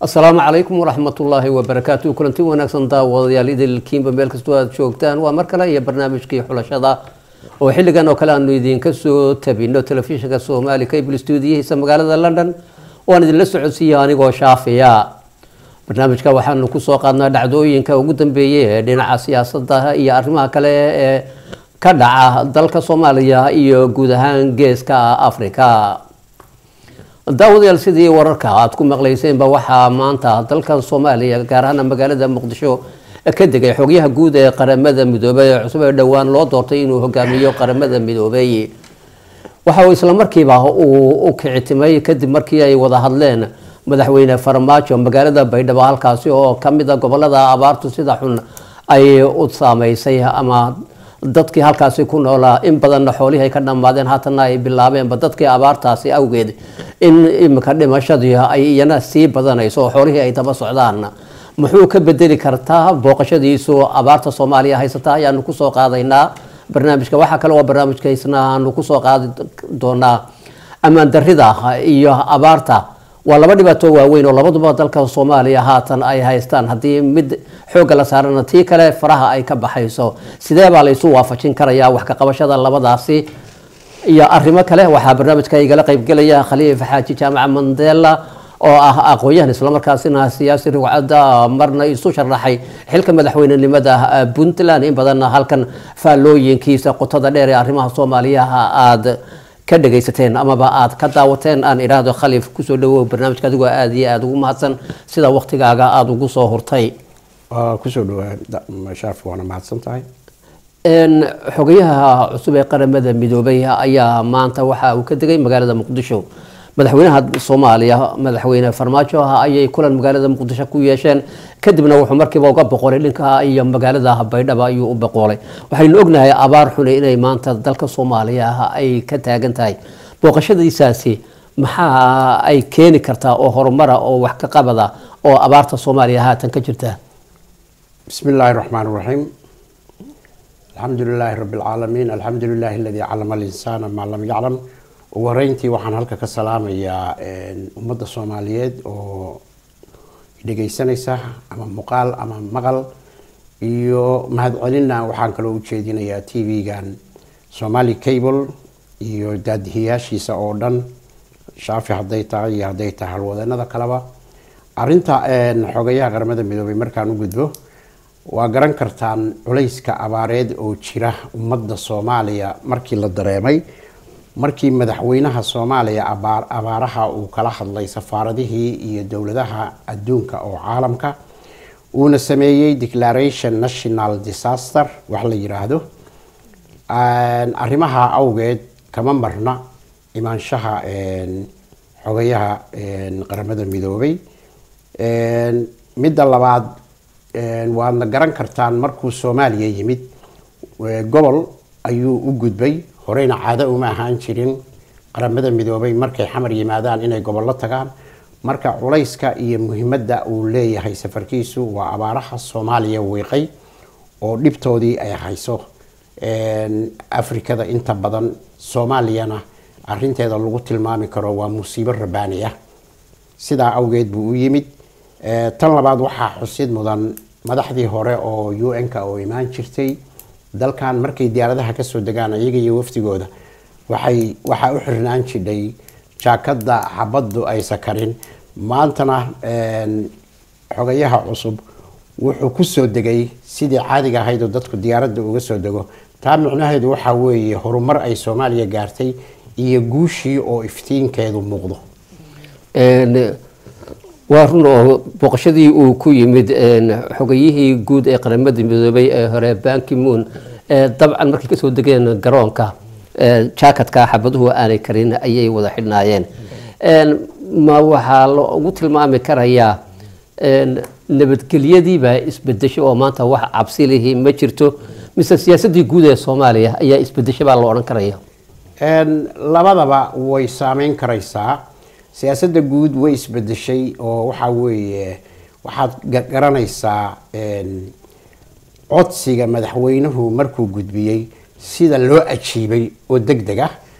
asalaamu calaykum waraxmatullaahi wabarakaatu kulanti wanaagsan daawadayaal idilkiinba meel kastoo aad joogtaan waa mar kale iyo barnaamijkii xulashada oo xilligan oo kale aanu idinka soo tabino telefishinka soomaali cable stuudiyihiisa magaalada london oo aan idinla socodsiiya anigoo shaafiya barnaamijka waxaanu kusoo qaadnaa dhacdooyinka ugu dambeeyay ee dhinaca siyaasada iyo arrimaha kale ee ka dhaca dalka soomaaliya iyo guud ahaan geeska africa daawadayaal sidii wararka aada ku maqlayseenba waxaa maanta dalka soomaaliya gaar ahaan magaalada muqdisho ka degay xogyaha guud ee qaramada midoobay ee cusub ee dhowaan loo doortay inuu hogaamiyo qaramada midoobay waxa uu islamarkiiba uu u kicitimay kadib markii ay wada hadleen madaxweyne farmaajo magaalada baydhabo halkaasi oo kamida gobolada abaartu sida xun ay u saameysay ama dadkii halkaasi ku noolaa in badanna xoolihii ay ka dhammaadeen haatana ay bilaabeenba dadkii abaartaasi awgeed in imika dhimashadii ay iyana sii badanayso oo xoolihii ay daba socdaan muxuu ka bedeli kartaa booqashadiisu abaarta soomaaliya haysata ayaanu kusoo qaadaynaa barnaamijka waxaa kale oo barnaamijka isna aanu kusoo qaadi doonaa ammaan darida iyo abaarta waa laba dhibaato waaweyn oo labaduba dalka soomaaliya haatan ay haystaan haddii mid xoogga la saarana tii kale faraha ay ka baxayso sidee baa la isu waafajin karayaa wax ka qabashada labadaasi iyo arrimo kale waxaa barnaamijka igala qaybgelaya khaliif xaaji jaamaca mandela oo ah aqoon-yahan islamarkaasina siyaasi rugcada marna isu sharaxay xilka madaxweynenimada puntland in badanna halkan faallooyinkiisa qotada dheer ee arrimaha soomaaliyaha aada ka dhagaysateen amaba aada ka daawateen aan idhaahdo khaliif kusoo dhawow barnaamijka adigoo aada iyo aada ugu mahadsan sida waktigaaga aada ugu soo hurtay kusoo dhawaa shaafi waana mahadsan tahay xogayaha cusub ee qaramada midoobay ayaa maanta waxa uu ka degay magaalada muqdisho madaxweynaha soomaaliya madaxweyne farmaajo ayay kulan magaalada muqdisho ku yeesheen kadibna wuxuu markiiba uga boqolay dhinka iyo magaalada baydhaba ayuu u boqolay waxaynu ognahay abaar xune inay maanta dalka soomaaliya ay ka taagan tahay booqashadiisaasi maxaa ay keeni kartaa oo horumara oo wax ka qabada oo abaarta soomaaliya haatan ka jirta bismi illaahi raxmaan raxiim alxamdu lilaahi rabi alcaalamiin alxamdu lilaahi aladii calama alinsaana maa lam yaclam ugu horeyntii waxaan halka ka salaamayaa ummadda soomaaliyeed oo dhegaysanaysa ama muuqaal ama maqal iyo mahadcelinna waxaan kaloo ujeedinayaa t v-gan somali cable iyo daadihiyaashiisa oo dhan shaafi hadday tahay iyo hadday tahay halwadeenada kaleba arinta xogayaha qaramada midoobay markaan u gudbo waa garan kartaan culayska abaareed oo jira ummadda soomaaliya markii la dareemay markii madaxweynaha soomaaliya abaaraha uu kala hadlay safaaradihii iyo dowladaha adduunka oo caalamka uuna sameeyey declaration national disaster wax la yiraahdo arrimaha awgeed kama marna imaanshaha xogayaha qaramada midoobay midda labaad waadna garan kartaan markuu soomaaliya yimid gobol ayuu u gudbay horeyna caado uma ahaan jirin qaramada midoobay markay xamar yimaadaan inay gobollo tagaan marka culayska iyo muhimadda uu leeyahay safarkiisu waa abaaraha soomaaliya wiiqay oo dhibtoodii ay hayso afrikada inta badan soomaaliyana arinteeda lagu tilmaami karo waa musiibo rabaani ah sidaa awgeed buu u yimid tan labaad waxaa xusid mudan madaxdii hore oo u n-ka oo imaan jirtay dalkan markay diyaaradaha kasoo degaan iyaga iyo wafdigooda waxay waxaa u xirnaan jidhay jaakada xabaddu aysa karin maantana xogayaha cusub wuxuu kusoo degay sidii caadiga ahayd oo dadku diyaaradda uga soo dego taa micnaheedu waxaa weeye horumar ay soomaaliya gaartay iyo guushii oo iftiinkeedu muuqdo waa run oo booqashadii uu ku yimid xogayihii guud ee qaramada midoobay ee hore bankimoon dabcan markay kasoo degeen garoonka jaakatka xabaduhu aanay karin ayay wada xidhnaayeen ma waxaa lagu tilmaami karayaa nabadgelyadiibaa isbedesho oo maanta wax cabsilihii ma jirto mise siyaasadii guud ee soomaaliya ayaa isbedesho baa la odhan karaya labadaba way saameyn karaysaa siyaasadda guud way isbedeshay oo waxaa weeye waxaad garanaysaa codsiga madaxweynuhu markuu gudbiyey sida loo ajiibay oo deg deg ah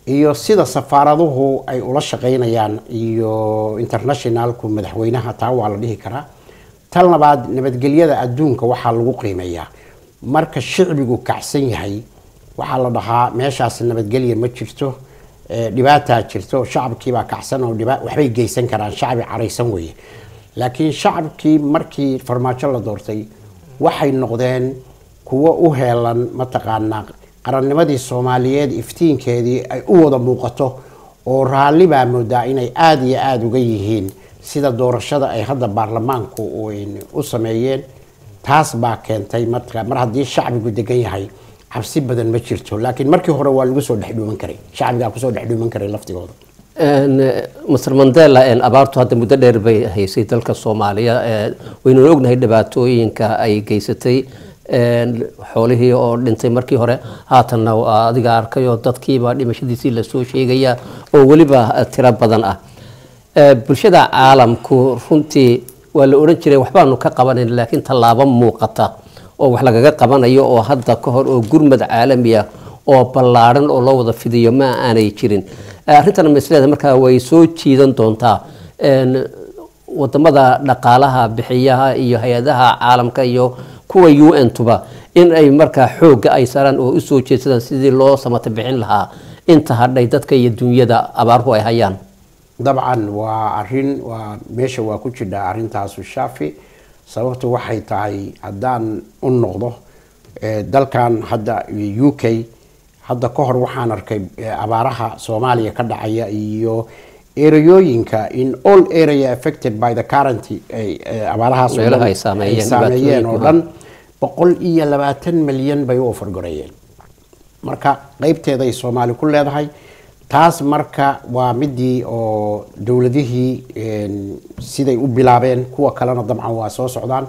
iyo sida safaaraduhu ay ula shaqaynayaan iyo internationalku madaxweynaha taa waa la dhihi karaa tan labaad nabadgelyada adduunka waxaa lagu qiimeeyaa marka shicbigu kacsan yahay waxaa la dhahaa meeshaas nabadgelya ma jirto ee, dhibaataa jirto shacabkiibaa kacsan oo dhiba- waxbay geysan karaan shacbi caraysan weeye laakiin shacabkii markii farmaajo la doortay waxay noqdeen kuwo u heelan mataqaanaa qarannimadii soomaaliyeed iftiinkeedii ay u wada muuqato oo raalli baa moodaa inay aada iyo aada uga yihiin sida doorashada ay hadda baarlamaanku uyn- u sameeyeen taas baa keentay marka mar haddii shacbigu degan yahay cabsi badan ma jirto laakiin markii hore waa lagu soo dhexdhuuman karay shacbigaa kusoo dhexdhuuman karay laftigooda Een, eh, Mr Mandela een, abaartu hadda muddo dheer bay haysay dalka Soomaaliya ee, waynu ognahay dhibaatooyinka ay geysatay een, xoolihii oo dhintay markii hore haatanna waa adiga arkayoo dadkiiba dhimashadiisii lasoo sheegaya oo weliba eh, tiro badan ah Eh, bulshada caalamku runtii waa la odhan jiray waxbaanu ka qabanayn laakiin tallaabo muuqata oo wax lagaga qabanayo oo hadda ka hor oo gurmad caalami ah oo ballaadhan oo loo wada fidiyo ma aanay jirin Eh, arrintan masleeda markaa way soo jiidan doontaa Een, wadamada dhaqaalaha bixiyaha iyo hay-adaha caalamka iyo kuwa u n tuba in ay markaa xoogga ay saraan oo usoo jeedsadaan sidii loo samata bixin lahaa inta hadhay dadka iyo dunyada abaaruhu ay hayaan dabcan waa arin waa meesha waa ku jidhaa arintaasu shaafi sababtu waxay tahay haddaan u noqdo eh, dalkan hadda u k hadda ka hor waxaan arkay eh, abaaraha soomaaliya ka dhacaya iyo ereyooyinka in all area affected by the current ay, eh, abaarahaas oo Meelaha dhan ay saameeyeen, ay saameeyeen oo dhibaatooyinka. dhan boqol iyo labaatan milyan bay u ofargoreeyeen marka qeybteeda ay soomaali ku leedahay taas marka waa midii oo dowladihii een, siday u bilaabeen kuwa kalena dabcan waa soo socdaan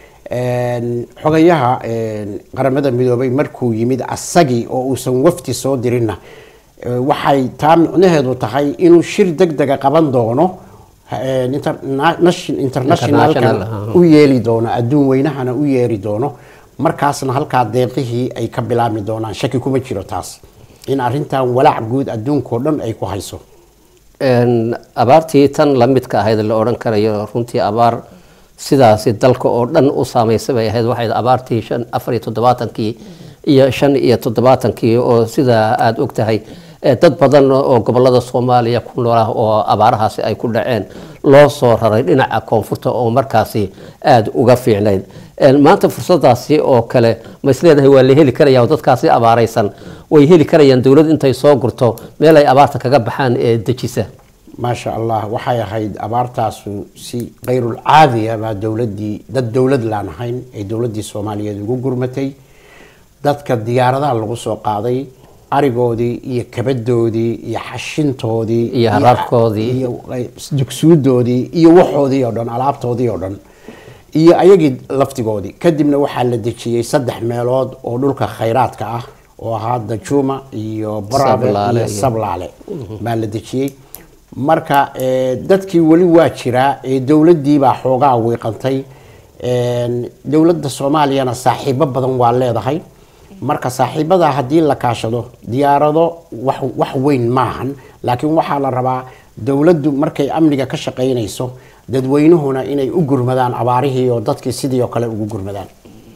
Een, xogayaha een, qaramada midoobay markuu yimid asagii oo uusan wafti soo dirinna eh, waxay taa micnaheedu tahay inuu shir deg dega qaban doono een, interna- nation- internationalka International, u yeeli doono adduun weynahana u yeeri doono markaasna halkaa deeqihii ay ka bilaabmi doonaan shaki kuma jiro taas in arrintan walaac guud adduunkao dhan ay ku hayso Een, abaartii tan la midka ahayd la odhan karayo runtii abaar sidaasi dalka oo dhan u saameysay bay ahayd waxay abaartii shan afar iyo toddobaatankii iyo shan iyo toddobaatankii oo sida aada og tahay eh, dad badan oo gobolada soomaaliya ku nool ah oo abaarahaasi ay ku dhaceen loo soo raray dhinaca koonfurta oo markaasi aada uga fiicnayd Een, maanta fursadaasi oo kale ma isleedahay waa la heli karaya oo dadkaasi abaaraysan way heli karayaan dowlad intay soo gurto meel ay abaarta kaga baxaan ee dejisa maasha allah waxay ahayd abaartaasu si kayrul caadiya baa dowladii dad dowlad laan ahayn ee dowladii soomaaliyeed ugu gurmatay dadka diyaaradaha lagu soo qaaday arigoodii iyo kabadoodii iyo xashintoodii Iyo haraadkoodii. iyo dugsuudoodii iyo waxoodii oo dhan alaabtoodii oo dhan iyo ayagii laftigoodii kadibna waxaa la dejiyey saddex meelood oo dhulka khayraadka ah oo ahaa dajuuma iyo barabe Sablaale iyo iyo- sablaale baa la dejiyey marka eh, dadkii weli waa jiraa ee dowladii baa xoogaa wiiqantay Een, dowladda soomaaliyana saaxiibo badan waa leedahay marka saaxiibada haddii la kaashado diyaarado wax wax weyn maahan laakiin waxaa la rabaa dowladdu markay amniga ka shaqaynayso dadweynuhuna inay u gurmadaan abaarihii oo dadkii sidii oo kale ugu gurmadaan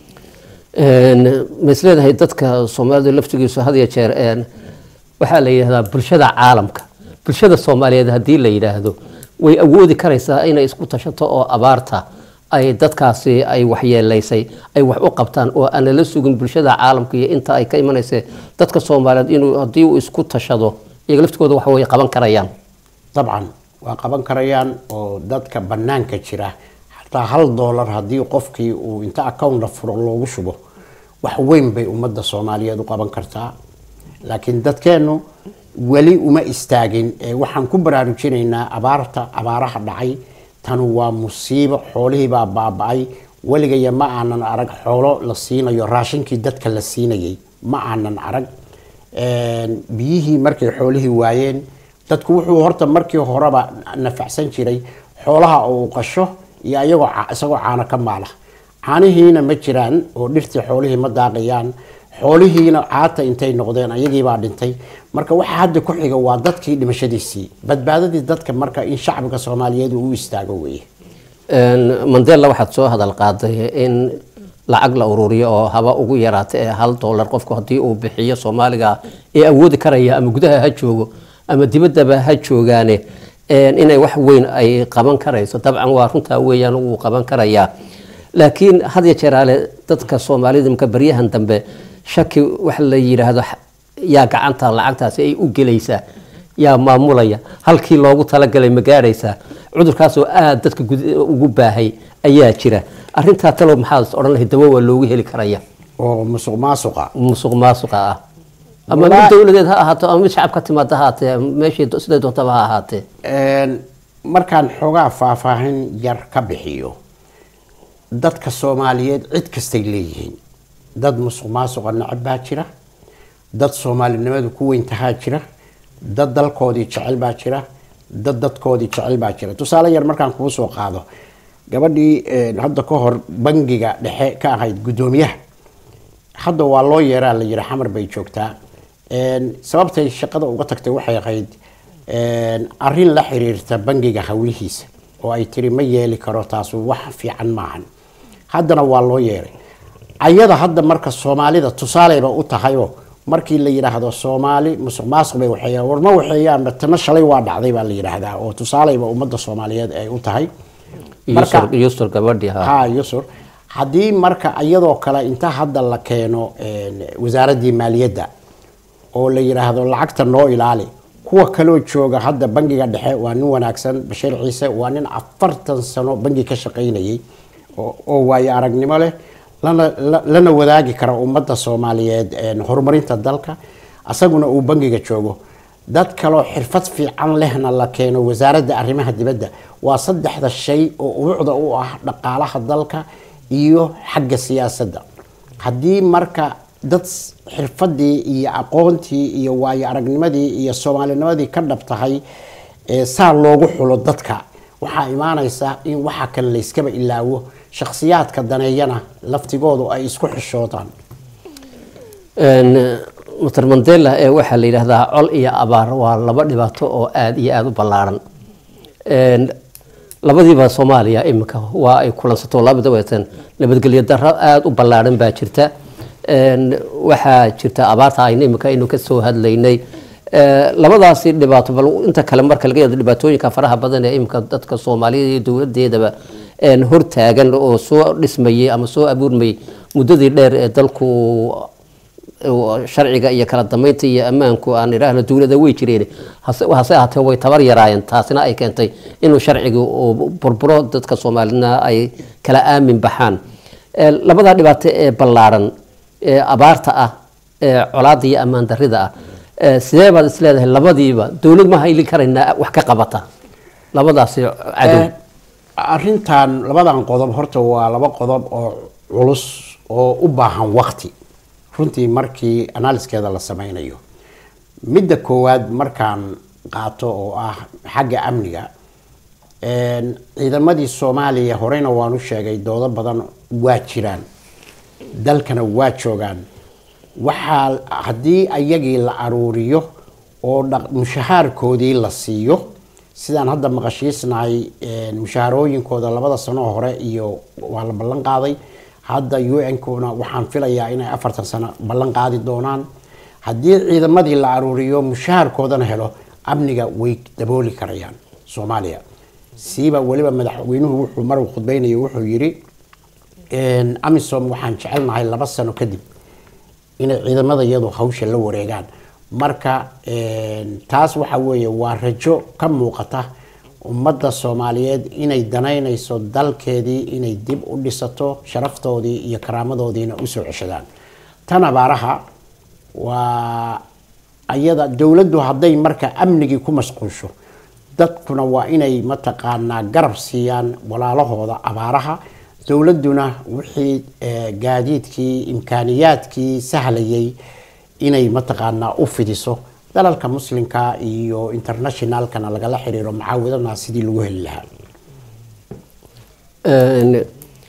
Een, ma isleedahay dadka soomaalida laftigiisu had iyo jeer een, waxaa la yidhahdaa bulshada caalamka bulshada soomaaliyeed haddii la yidhaahdo way awoodi karaysaa inay isku tashato oo abaarta ay dadkaasi ay waxyeelaysay ay wax u qabtaan oo aan lala sugin bulshada caalamka iyo inta ay ka imanaysa dadka soomaaliyeed inuu haddii uu isku tashado iyaga laftigooda wax way qaban karayaan dabcan waa qaban karayaan oo dadka banaanka jira xataa hal doolar haddii qofkii uu inta account la furo loogu shubo wax weyn bay ummadda soomaaliyeed u qaban kartaa laakiin dadkeennu weli uma istaagin ee waxaan ku baraarujinaynaa abaarta abaaraha dhacay tanu waa musiibo xoolihii baa baaba-ay weligaya ma aanan arag xoolo la siinayo raashinkii dadka la siinayay ma aanan arag Een, biyihii markay xoolihii waayeen dadku wuxuu horta markii horeba nafacsan jiray xoolaha uu qasho iyo ayagoo ca- isagoo caano ka maala caanihiina ma jiraan oo dhirtii xoolihii ma daaqayaan xoolihiina caata intay noqdeen ayagiibaa dhintay marka waxa hadda ku xiga waa dadkii dhimashadiisii badbaadadii dadka marka in shacbiga soomaaliyeed uu u istaago weeye mandela waxaad soo hadal qaaday in lacag la ururiyo oo haba ugu yaraata ee hal dollar qofku haddii uu bixiyo soomaaliga ee awoodi karaya ama gudaha ha joogo ama dibaddaba ha joogaane inay wax weyn ay qaban karayso dabcan waa runtaa weeyaan wuu qaban karayaa laakiin had ya jeeraale dadka soomaalida imka baryahan dambe shaki wax la yidhaahdo yaa gacanta lacagtaasi ay u gelaysaa yaa maamulaya halkii loogu talagalay ma gaadhaysaa cudurkaasoo aada dadka ugu baahay ayaa jira arintaa talow maxaad odhan lahayd dawo waa loogu heli karaya oo musuq maasuqa musuq maasuqa ah ama mid dowladeed ha ahaato ama mid shacab ka timaada ha ahaatee meeshii siday doontaba ha ahaatee markaan xoogaa faahfaahin yar ka bixiyo dadka soomaaliyeed cid kastay leeyihiin dad musuq maasuqa necab baa jira dad soomaalinimadu ku weyntahaa jira dad dalkoodii jecel baa jira dad dadkoodii jecel baa jira tusaale yar markaan kuu soo qaado gabadhii hadda ka hor bangiga dhexe ka ahayd guddoomiyaha hadda waa loo yeeraa la yidhi xamar bay joogtaa sababtay shaqada uga tagtay waxay ahayd arin la xiriirta bangiga howlihiisa oo ay tiri ma yeeli karo taasu wax fiican maahan haddana waa loo yeeray ayada hadda marka soomaalida tusaaleyba u tahayoo markii la yidhaahdo soomaali musuq maasuq bay waxeeyaan warma waxeeyaanba tana shalay waa dhacday baa la yidhaahdaa oo tusaaleyba ummadda soomaaliyeed ay u tahay yusur gabadhi ha yusur haddii marka iyadoo kale inta hadda la keeno wasaaraddii maaliyadda oo la yidhaahdo lacagta noo ilaali kuwa kaloo jooga hadda bangiga dhexe waa nin wanaagsan bashiir ciise waa nin afartan sano bangi ka shaqaynayay oo waayo aragnimo leh lana wadaagi kara ummadda soomaaliyeed horumarinta dalka asaguna uu bangiga joogo dad kaloo xirfad fiican lehna la keeno wasaaradda arrimaha dibadda waa saddexda shay oo ubuucda u ah dhaqaalaha dalka iyo xagga siyaasadda haddii marka dad xirfadii iyo aqoontii iyo waayo aragnimadii iyo soomaalinimadii ka dhab tahay saa loogu xulo dadka waxaa imaanaysa in waxa kale layskaba ilaawo shakhsiyaadka daneeyana laftigoodu ay isku xishoodaan master mandela ee waxaa la yidhaahdaa col iyo abaar waa laba dhibaato oo aada iyo aada u ballaaran labadiiba soomaaliya iminka waa ay kulansato labada weetan nabadgelyo daro aada u ballaaran baa jirta waxaa jirta abaarta ayna iminka aynu kasoo hadlaynay labadaasi dhibaato bal inta kale marka laga yado dhibaatooyinka faraha badan ee iminka dadka soomaaliyada iyo dowladeedaba hortaagan oo soo dhismayay ama soo abuurmayay muddadii dheer ee dalku sharciga iyo kala dambeynta iyo ammaanku aan idhaahno dowlada way jireen hase ahaatee way tabar yaraayeen taasina ay keentay inuu sharciga burburo dadka soomaalina ay kala aamin baxaan labadaa dhibaato ee ballaaran ee abaarta ah ee colaada iyo ammaan darida ah sidee baad isleedahay labadiiba dowlad ma hayli karaynaa wax ka qabata labadaasi cadow arintan labadan qodob horta waa laba qodob oo culus oo u baahan waqti runtii markii analyskeeda la sameynayo midda koowaad markaan qaato oo ah xagga amniga ciidamadii soomaaliya horeyna waan u sheegay doodo badan waa jiraan dalkana waa joogaan waxaa haddii ayagii la aruuriyo oo mushahaarkoodii la siiyo sidaan hadda maqashiisnahay mushaharooyinkooda labada sano hore iyo waa la ballan qaaday hadda u n-kuna waxaan filayaa inay afartan sano ballan qaadi doonaan haddii ciidamadii la aruuriyo mushaharkoodana helo amniga way dabooli karayaan soomaaliya siiba weliba madaxweynuhu wuxuu mar khudbeynaya wuxuu yidhi amisom waxaan jecelnahay laba sano kadib inay ciidamada iyadu hawsha la wareegaan marka taas waxa weeye waa rajo ka muuqata ummadda soomaaliyeed inay danaynayso dalkeedii inay dib u dhisato sharaftoodii iyo karaamadoodiina usoo ceshadaan tan abaaraha waa ayada dowladdu hadday marka amnigii ku mashquulsho dadkuna waa inay mataqaanaa garab siiyaan walaalahooda abaaraha dowladduna wixii gaadiidkii imkaaniyaadkii sahlayay inay mataqaanaa u fidiso dalalka muslimka iyo internationalkana lagala xiriiro mucaawadana sidii lagu heli lahaa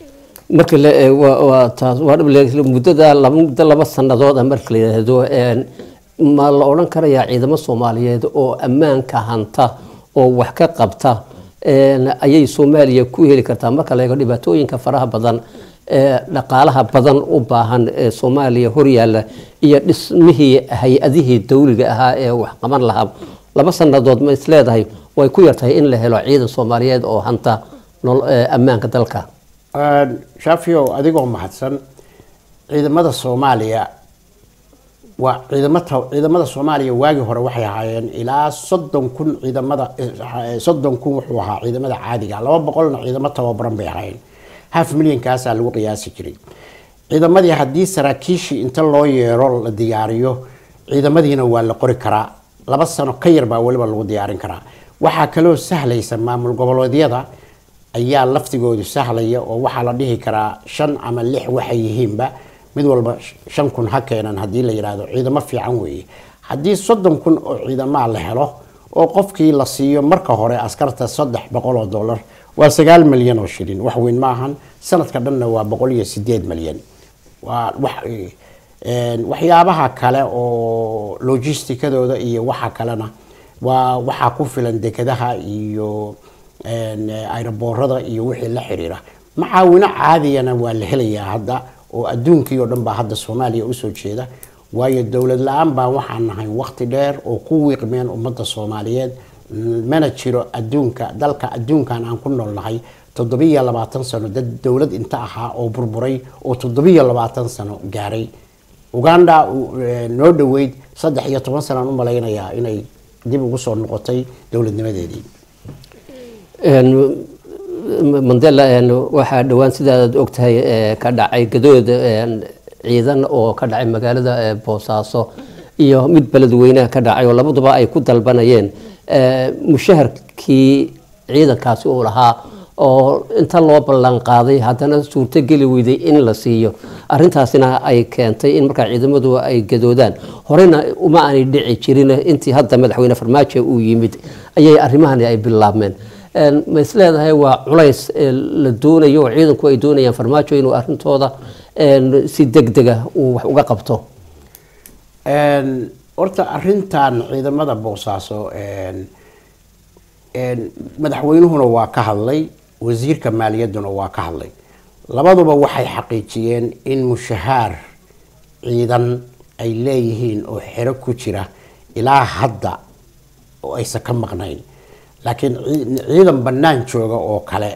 marka la eego waa- waa taas waa dhab le- muddada laba muddo laba sannadood ah marka la yidhaahdo een, ma la odhan karayaa ciidamo soomaaliyeed oo ammaanka hanta oo wax ka qabta een, ayay soomaaliya ku heli kartaa marka la eego dhibaatooyinka faraha badan ee dhaqaalaha badan u baahan ee soomaaliya horyaalla iyo dhismihii hay-adihii dawliga ahaa ee wax qaban lahaa laba sannadood ma isleedahay way ku yartahay in la helo ciidan soomaaliyeed oo hanta nol- ee, ammaanka dalka shaafiyow adigoo mahadsan ciidamada soomaaliya waa ciidamata ciidamada soomaaliya waagii hore waxay ahaayeen ilaa soddon kun ciidamada eh, soddon kun wuxuu ahaa ciidamada caadiga laba boqolna ciidamo tababaran bay ahaayeen half milyankaasaa lagu qiyaasi jiray ciidamadii haddii saraakiishii inta loo yeero la diyaariyo ciidamadiina waa la qori karaa laba sano ka yar baa weliba lagu diyaarin karaa waxaa kaloo sahlaysa maamul goboleedyada ayaa laftigoodu sahlaya oo waxaa la dhihi karaa shan ama lix waxay yihiinba mid walba shan kun ha keenan haddii la yidhaahdo ciidamo fiican weeye haddii soddon kun oo ciidamaa la helo oo qofkii la siiyo marka hore askarta saddex boqol oo dollar waa sagaal milyan oo shilin wax weyn ma ahan sanadka dhanna waa boqol iyo sideed milyan waa wax een, waxyaabaha kale oo logistikadooda iyo waxa kalena waa waxaa ku filan dekadaha iyo een, ayraboorada iyo wixii la xiriira macaawino caadiyana waa la helayaa hadda oo adduunkii oo dhan baa hadda soomaaliya usoo jeeda waayo dowlad la-aan baa waxaan nahay waqti dheer oo ku wiiqmeen ummadda soomaaliyeed mana jiro adduunka dalka adduunkan aan ku noolnahay toddobiyo labaatan sano dad dowlad inta ahaa oo burburay oo toddobiyo labaatan sano gaaray uganda eh, noo dhoweyd saddex iyo toban sanaan u malaynayaa inay dib ugu soo noqotay dowladnimadeedii Een, mandela een, waxaa dhowaan sidaad ogtahay ee, ka dhacay gadood een, ciidan oo ka dhacay magaalada ee, boosaaso iyo mid beledweynaha ka dhacay oo labaduba ay ku dalbanayeen ee, mushaharkii ciidankaasi uu lahaa oo inta loo ballan qaaday haddana suurtogeli weyday in la siiyo arintaasina ay keentay in markaa ciidamadu ay gadoodaan horena uma aanay dhici jirin intii hadda madaxweyne farmaajo uu yimid ayay arrimahani ay bilaabmeen Een, ma is leedahay waa culays ee la doonayo oo ciidanku ay doonayaan farmaajo inuu arrintooda een, si degdega uu wax uga qabto Een, horta arintan ciidamada boosaaso een, een, madaxweynuhuna waa ka hadlay wasiirka maaliyadduna waa ka hadlay labaduba waxay xaqiijiyeen in mushahaar ciidan ay leeyihiin oo xero ku jira ilaa hadda oo aysan ka maqnayn laakiin cii- ciidan bannaan jooga oo kale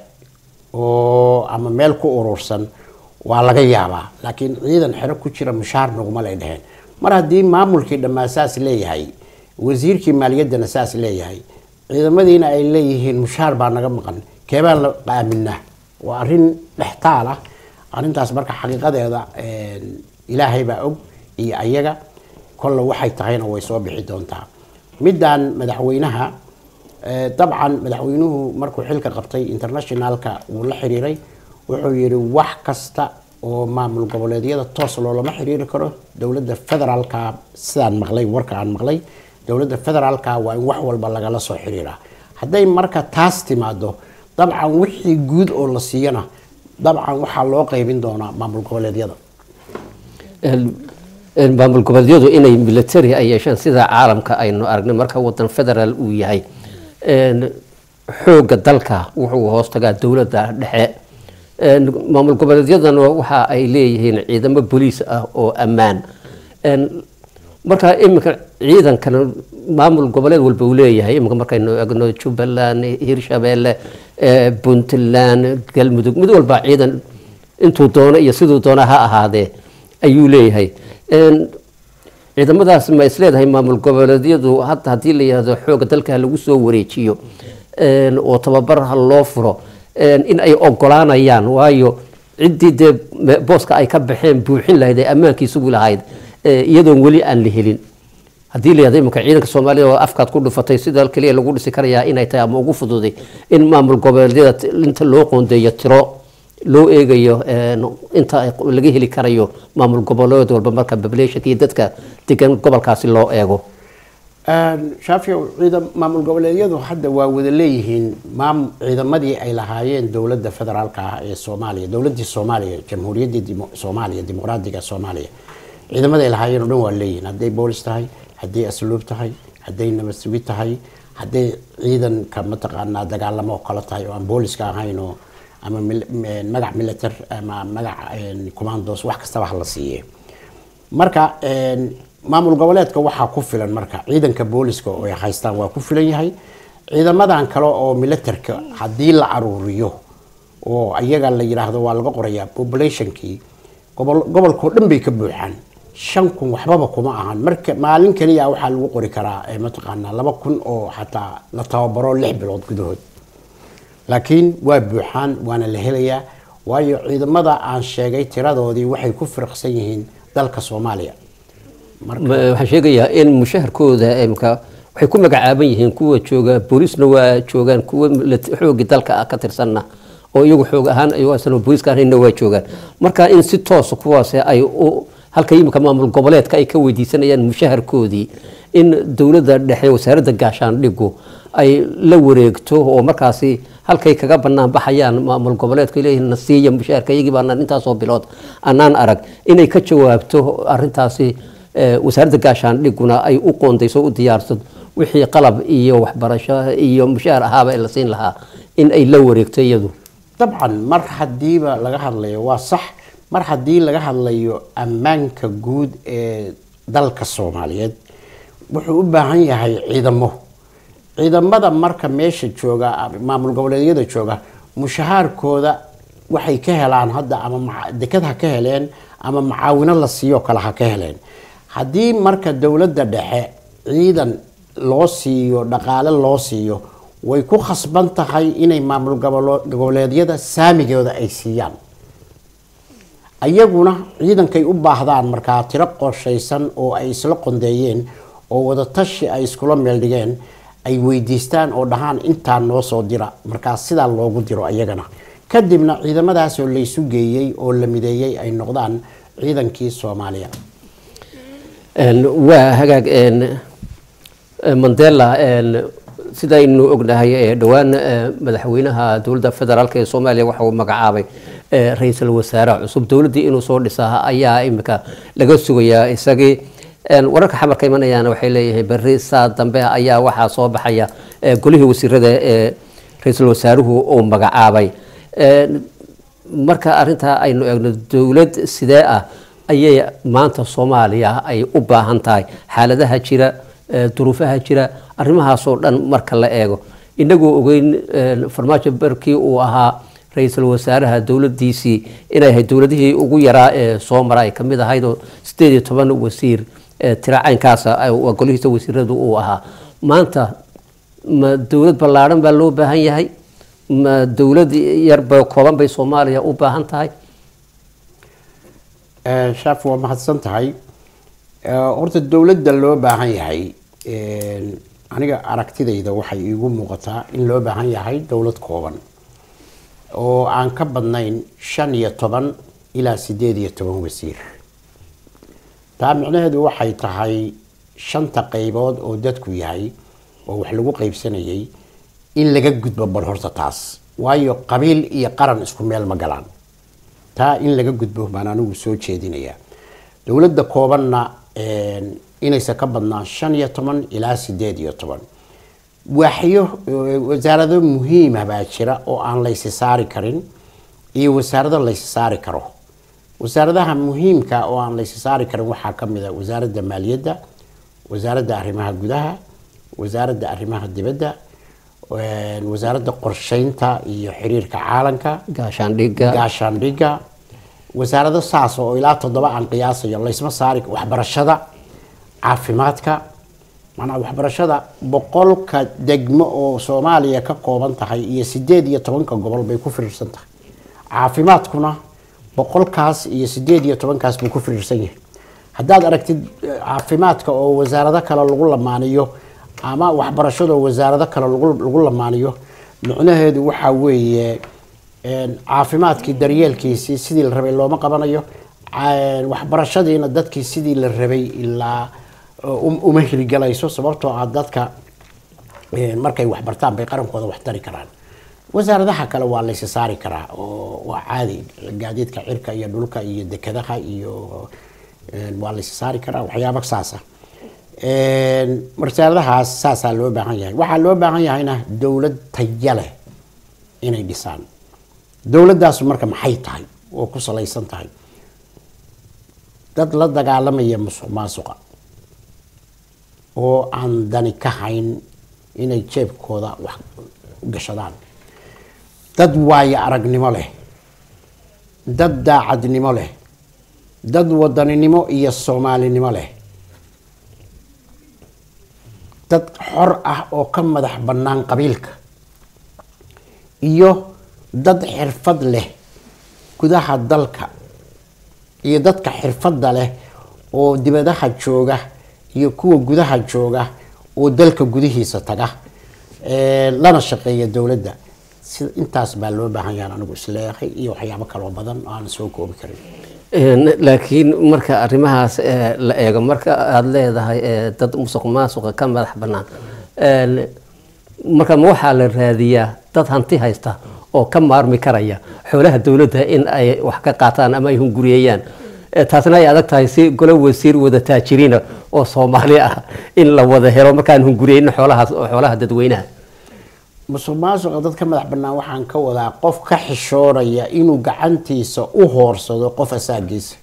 oo ama meel ku urursan waa laga yaabaa laakiin ciidan xero ku jira mushaar naguma lay dheheen mar haddii maamulkii dhammaa saas leeyahay wasiirkii maaliyaddana saas leeyahay ciidamadiina ay leeyihiin mushaar baa naga maqan keebaan la aaminaa waa arrin dhextaal ah arrintaas marka xaqiiqadeeda een, ilaahay baa og iyo ayaga kolle waxay tahayna way soo bixi doontaa middan madaxweynaha Eh, dabcan madaxweynuhu markuu xilka qabtay internationalka wuu la xiriiray wuxuu yidhi wax kasta oo maamul goboleedyada toos loolama xiriiri karo dowladda federaalka sidaan maqlay warka aan maqlay dowladda federaalka waa in wax walba lagala soo xiriiraa hadday marka taas timaado dabcan wixii guud oo la siiyana dabcan waxaa loo qaybin doonaa maamul goboleedyada Een, een, maamul goboleedyadu inay military ay yeeshaan sida caalamka aynu aragnay marka wadan federaal uu yahay Een, xoogga dalka wuxuu hoos tagaa dowladda dhexe Een, maamul goboleedyadana waxa ay leeyihiin ciidamo boliis ah oo ammaan Een, marka iminka ciidankan maamul goboleed walba uu leeyahay iminka markaynu egno jubbaland hirshabeelle eh, puntland galmudug mid walba ciidan intuu doono iyo siduu doona ha ahaadee ayuu leeyahay Een, ciidamadaas ma is leedahay maamul goboleedyadu hadda haddii la yihahdo xooga dalka lagu soo wareejiyo een, oo tababar ha loo furo een, in ay ogolaanayaan waayo ciddii dee me- booska ay ka baxeen buuxin lahayd ee ammaankii sugi lahayd ee, iyadoon weli aan la helin haddii la yihahdo iminka ciidanka soomaalida oo afkaad ku dhufatay sida keliya lagu dhisi karayaa inay tahay ama ugu fududay in maamul goboleedyada t- inta loo qoondeeyo tiro loo eegayo een, inta ay laga heli karayo maamul goboleed walba marka populationka iyo dadka degan gobolkaasi loo eego shaafic ciidan maamul goboleedyadu hadda waa wada leeyihiin maam ciidamadii ay lahaayeen dowladda federaalka ah ee soomaaliya dowladii soomaaliya jamhuuriyaddii dimo- soomaaliya dimuqraadiga soomaaliya ciidamadii ay lahaayeen oo dhan waa leeyihiin hadday boolis tahay hadday asluub tahay hadday nabad sugid tahay hadday ciidanka mataqaanaa dagaalamo oo kale tahay oo aan booliska ahayn oo ama mil- m- magac militar ama magac commandos wax kastaba ha la siiye marka een, maamul goboleedka waxaa ku filan marka ciidanka booliska oo ay haystaan waa ku filan yahay ciidamadan kale oo militarka haddii la aruuriyo oo ayaga la yidhaahdo waa laga qorayaa populationkii gobol gobolkao dhan bay ka buuxaan shan kun waxbaba kuma ahan marka maalin keliya waxaa lagu qori karaa eh, mataqaanaa laba kun oo xataa la tababaro lix bilood gudahood laakiin waa buuxaan waana la helayaa waayo ciidamada aan sheegay tiradoodii waxay ku firqsan yihiin dalka soomaaliya marka Ma- waxaan sheegayaa in mushaharkooda imka waxay ku magacaaban yihiin kuwa jooga boolisna waa joogaan kuwa milit- xoogii dalka ah ka tirsanna oo iyagu xoog ahaan ayagoo asna booliska ahaynna waa joogaan marka in si toosa kuwaas ay u halka imika maamul goboleedka ay ka weydiisanayaan mushaharkoodii in dowladda dhexe wasaaradda gaashaandhigu ay la wareegto oo markaasi halkay kaga banaan baxayaan maamul goboleedka leeyihiin na siiya mushaharka iyagii baanaan intaasoo bilood anaan arag inay ka jawaabto arintaasi eh, wasaaradda gaashaandhiguna ay u qoondayso u diyaarsato wixii qalab iyo waxbarasho iyo mushaar ahaaba ee la siin lahaa in ay la wareegto iyadu dabcan mar hadiiba laga hadlayo waa sax mar haddii laga hadlayo ammaanka guud ee dalka soomaaliyeed wuxuu u baahan yahay ciidamo ciidamada marka meesha jooga maamul goboleedyada jooga mushahaarkooda waxay ka helaan hadda ama maca- dekad ha ka heleen ama macaawino la siiyo kale ha ka heleen haddii marka dowladda dhexe ciidan loo siiyo dhaqaale loo siiyo way ku khasban tahay inay maamul gobolo- goboleedyada saamigooda ay siiyaan ayaguna ciidankay u baahdaan markaa tiro qorshaysan oo ay isla qondeeyeen oo wadatashi ay iskula meeldhigeen ay weydiistaan oo dhahaan intaa noo soo dira markaa sidaa loogu diro ayagana kadibna ciidamadaasoo laysu geeyey oo la mideeyey ay noqdaan ciidankii soomaaliya Een, waa hagaag een, eh, mandela een, sidaynu ognahay ee dhowaan eh, madaxweynaha dowladda federaalk ee soomaaliya waxa uu magacaabay eh, ra-iisul wasaare cusub dowladdii inuu soo dhisaa ayaa imika laga sugayaa isagii Een, wararka xamarka imanayaan waxay leeyihiin berri saa dambe ayaa waxaa soo baxaya eh, golihii wasiirada ee ra-iisul wasaaruhu uu magacaabay Een, marka arintaa aynu eegno dowlad sidee ah ayay maanta soomaaliya ay u baahan tahay xaaladaha jira eh, duruufaha jira arrimahaasoo dhan marka la eego inagoo ogeyn eh, farmaajo barkii uu ahaa ra-iisul wasaaraha dowladiisii inay ahayd dowladihii ugu yaraa ee soo mara ay kamid ahayd oo sideed iyo toban wasiir eh, tiro caynkaasa ay- waa golihiisa wasiiradu uu ahaa maanta ma dowlad ballaadhan baa loo baahan yahay ma dowlad yarba kooban bay soomaaliya u baahan tahay Eh, shaaf waa mahadsan tahay Eh, horta dowladda loo baahan yahay een, aniga aragtidayda waxay iigu muuqataa in loo baahan yahay dowlad kooban oo aan ka badnayn shan iyo toban ilaa sideed iyo toban wasiir taa micnaheedu waxay tahay shanta qaybood oo dadku yahay oo wax lagu qaybsanayay in laga gudbo bal horta taas waayo qabiil iyo qaran isku meel ma galaan taa in laga gudbo baan anigu soo jeedinayaa dowladda koobanna een, inaysan ka badnaan shan iyo toban ilaa sideed iyo toban waaxyo eh, wasaarado muhiima baa jira oo aan laysi saari karin iyo wasaarado laysi saari karo wasaaradaha muhiimka oo aan laysi saari karin waxaa ka mid a wasaaradda maaliyadda wasaaradda arrimaha gudaha wasaaradda arrimaha dibadda een, wasaaradda qorsheynta iyo xiriirka caalanka gaashaandhigga gaashaandhigga wasaarado saas oo ilaa toddoba aan qiyaasayo laysma saari waxbarashada caafimaadka maanaa waxbarashada boqolka degmo oo soomaaliya ka kooban tahay iyo sideed iyo tobanka gobol bay ku firiirsan tahay caafimaadkuna boqolkaas iyo sideed iyo tobankaas buu ku firiirsan yahay haddaad aragtid eh, caafimaadka oo wasaarado kale lagu lamaaniyo ama waxbarashada oo wasaarado kale lagu lagu lamaaniyo micnaheedu waxaa weeye een, caafimaadkii daryeelkiisii sidii la rabay looma qabanayo Ca- waxbarashadiina dadkii sidii la rabay ilaa um- uma hirgelayso sababtoo ah dadka eh, markay wax bartaan bay qarankooda wax tari karaan wasaaradaha kale waa laysa saari karaa oo waa caadi gaadiidka cirka iyo dhulka iyo dekadaha iyo eh, waa laysa saari karaa waxyaaba saasa wasaaradahaas saasaa loo baahan yahay waxaa loo baahan yahayna dowlad taya leh inay dhisaan dowladaasu marka maxay tahay oo ku salaysan tahay dad la dagaalamaya musuq maasuqa oo aan dani ka hayn inay jeebkooda wax gashadaan dad waayo aragnimo leh dad daacadnimo leh dad wadaninimo iyo soomaalinimo leh dad xor ah oo ka madax bannaan qabiilka iyo dad xirfad leh gudaha dalka iyo dadka xirfadda leh oo dibadaha jooga iyo kuwa gudaha jooga oo dalka gudihiisa taga ee, lana shaqeeya dowladda sida intaas baa loo baahan yahan anigu isleeyahay iyo waxyaabo kaloo badan oo aan soo koobi karin Een, laakiin marka arrimahaas ee, la eego marka aada leedahay ee, dad musuq maasuqa ka madax bannaan een, marka ma waxaa la raadiyaa dad hanti haysta oo ka maarmi karaya xoolaha dowladda in ay wax ka qaataan ama ay hunguriyeeyaan Ee, taasna ay adag tahay si golo wasiir wada taajiriina oo soomaali ah in la wada helo markaan hunguriyeynin xoolahaas oo xoolaha dadweynaha musuq maasuqa dad ka madax bannaan waxaan ka wadaa qof ka xishoonaya inuu gacantiisa u hoorsado qof asaagiisa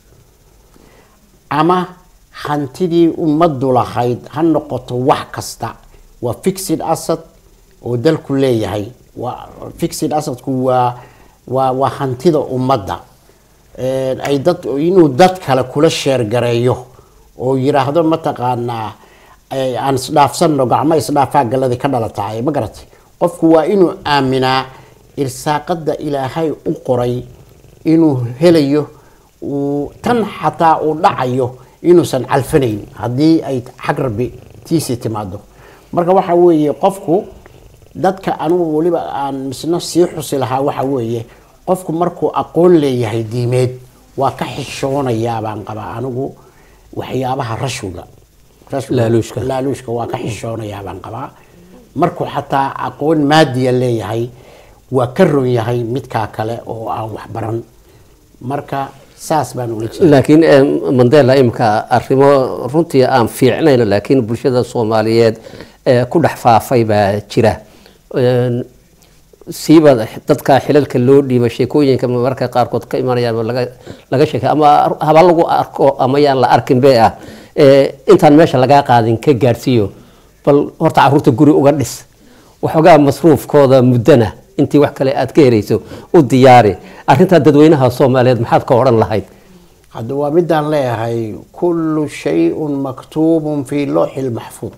ama hantidii ummaddu lahayd ha noqoto wax kasta waa fixed asset oo dalku leeyahay waa fixed assetku waa waa waa hantida ummadda Een, ay dad inuu dad kale kula sheergareeyo oo yiraahdo mataqaanaa ay- aan isdhaafsanno gacmo isdhaafaa galladii ka dhalataay ma garatay qofku waa inuu aaminaa irsaaqada ilaahay u qoray inuu helayo uu tan xataa uu dhacayo inuusan calfanayn haddii ay xag rabbi tiisii timaado marka waxa weeye qofku dadka anugu weliba aan misna sii xusi lahaa waxa weeye qofku markuu aqoon leeyahay diimeed waa ka xishoonayaa baan qabaa anigu waxyaabaha rashwiga Rashwiga- Laaluushka. laaluushka waa ka xishoonayaa baan qabaa markuu xataa aqoon maadiya leeyahay waa ka ron yahay midkaa kale oo aan wax baran marka saas baan ula jeeda laakiin eh, mandela imika arrimo runtii aan fiicnayn laakiin bulshada soomaaliyeed eh, ku dhex faafay baa jira Een, siiba dadka xilalka loo dhiiba sheekooyinka marka qaarkood ka imanayaan oo laga laga sheekay ama haba lagu arko ama yaan la arkin be ah Eh, intaan meesha lagaa qaadin ka gaadhsiiyo bal horta caruurta guri uga dhis waxoogaa masruufkooda muddana intii wax kale aad ka helayso u diyaari arrintaa dadweynaha soomaaliyeed maxaad ka odhan lahayd hadda waa midaan leeyahay kullu shayun maktuubun fi looxi lmaxfuud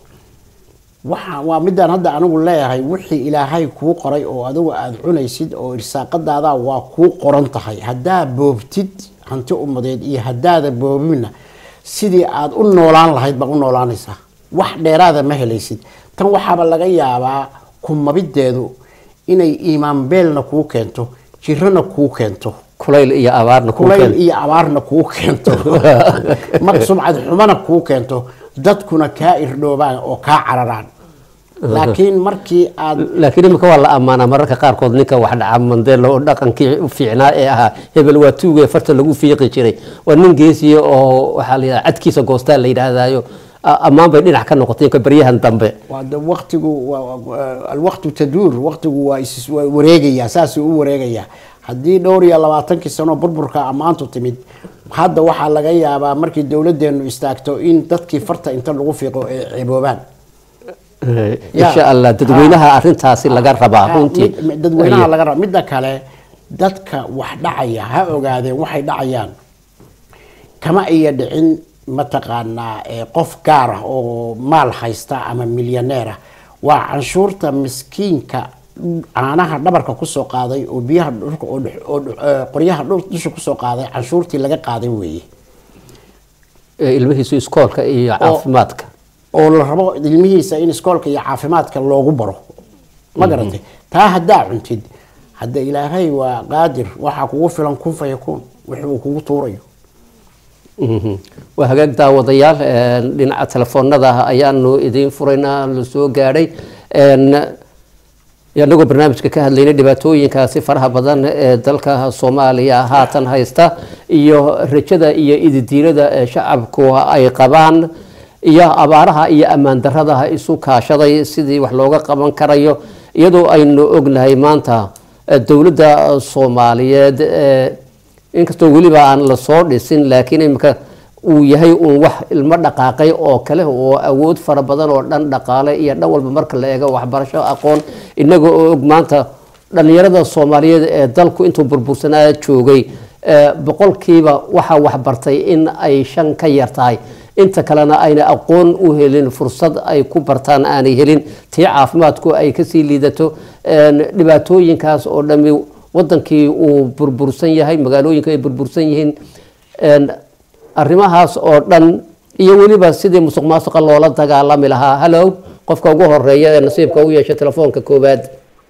waxa waa midaan hadda anigu leeyahay wixii ilaahay kuu qoray oo adigu aada cunaysid oo irsaaqadaada waa kuu qoran tahay haddaa boobtid hanti ummadeed iyo haddaada boobinna sidii aada u noolaan lahayd baa u noolaanaysaa wax dheeraada ma helaysid tan waxaaba laga yaabaa kumabideedu inay iimaan beelna kuu keento jirana kuu keento kulayl iyo abaarna kuu kulayl keen iyo abaarna kuu keento mar sumcad xumana kuu keento dadkuna kaa irdhoobaan oo kaa cararaan laakiin markii aad laakiin imika waa la ammaanaa mararka qaarkood ninka wax dhaca mandela oo dhaqankii u fiicnaa ee ahaa hebel waa tuuge farta lagu fiiqi jiray waa nin geesiya oo waxaa la yidhaha cadkiisa goostaa la yidhaahdayo a- ammaan bay dhinac ka noqotay ka baryahan dambe waa de waqtigu waa- waa- alwaqtu taduur waqtigu waa is waa wareegayaa saasuu u wareegayaa haddii dhowr iyo labaatankii sano burburka ammaantu timid hadda waxaa laga yaabaa markii dowladeenu istaagto in dadkii farta inta lagu fiiqo ay ciboobaan Eh, Ya. insha allah dadweynaha arintaasi laga rabaa Ha, runtii mid- mid- dadweynaha laga raba midda kale dadka wax dhacaya ha ogaadeen waxay dhacayaan kama iya dhicin mataqaanaa eh, qof gaar ah oo maal haysta ama milyaneer ah waa canshuurta miskiinka caanaha dhabarka kusoo qaaday oo biyaha dhulka oo dhex- oo dhex- eh, qoryaha dhul- dusha kusoo qaaday canshuurtii laga qaaday weeye Eh, ilmihiisu iskoolka iyo caafimaadka oo la rabo ilmihiisa in iskoolka iyo caafimaadka loogu baro ma garatay taa haddaa cuntid hadda ilaahay waa qaadir waxaa kugu filan kun fayakuun wixii uu kugu tuurayo waa hagaag daawadayaal dhinaca telefoonada ayaanu idiin furaynaa la soo gaadhay anagoo barnaamijka ka hadlaynay dhibaatooyinkaasi faraha badan ee dalka soomaaliya haatan haysta iyo rajada iyo ididiirada ee shacabku ay qabaan iyo abaaraha iyo ammaan darada isu kaashaday sidii wax looga qaban karayo iyadoo aynu ognahay maanta dowladda soomaaliyeed inkastoo weliba aan lasoo dhisin laakiin imika uu yahay uun wax ilmo dhaqaaqay oo kale oo awood fara badan oo dhan dhaqaale iyo dhan walba marka la eego waxbarasho aqoon inaga oo og maanta dhalinyarada soomaaliyeed ee dalku intuu burbursanaa joogay boqolkiiba waxaa waxbartay in ay shan ka yar tahay inta kalena ayna aqoon u helin fursad ay ku bartaan aanay helin tii caafimaadku ay kasii liidato dhibaatooyinkaas oo dhami wadankii uu burbursan yahay magaalooyinka ay burbursan yihiin arrimahaas oo dhan iyo weliba sidii musuq maasuqa loola dagaalami lahaa hallow qofka ugu horeeya ee nasiibka u yeesha telefoonka koowaad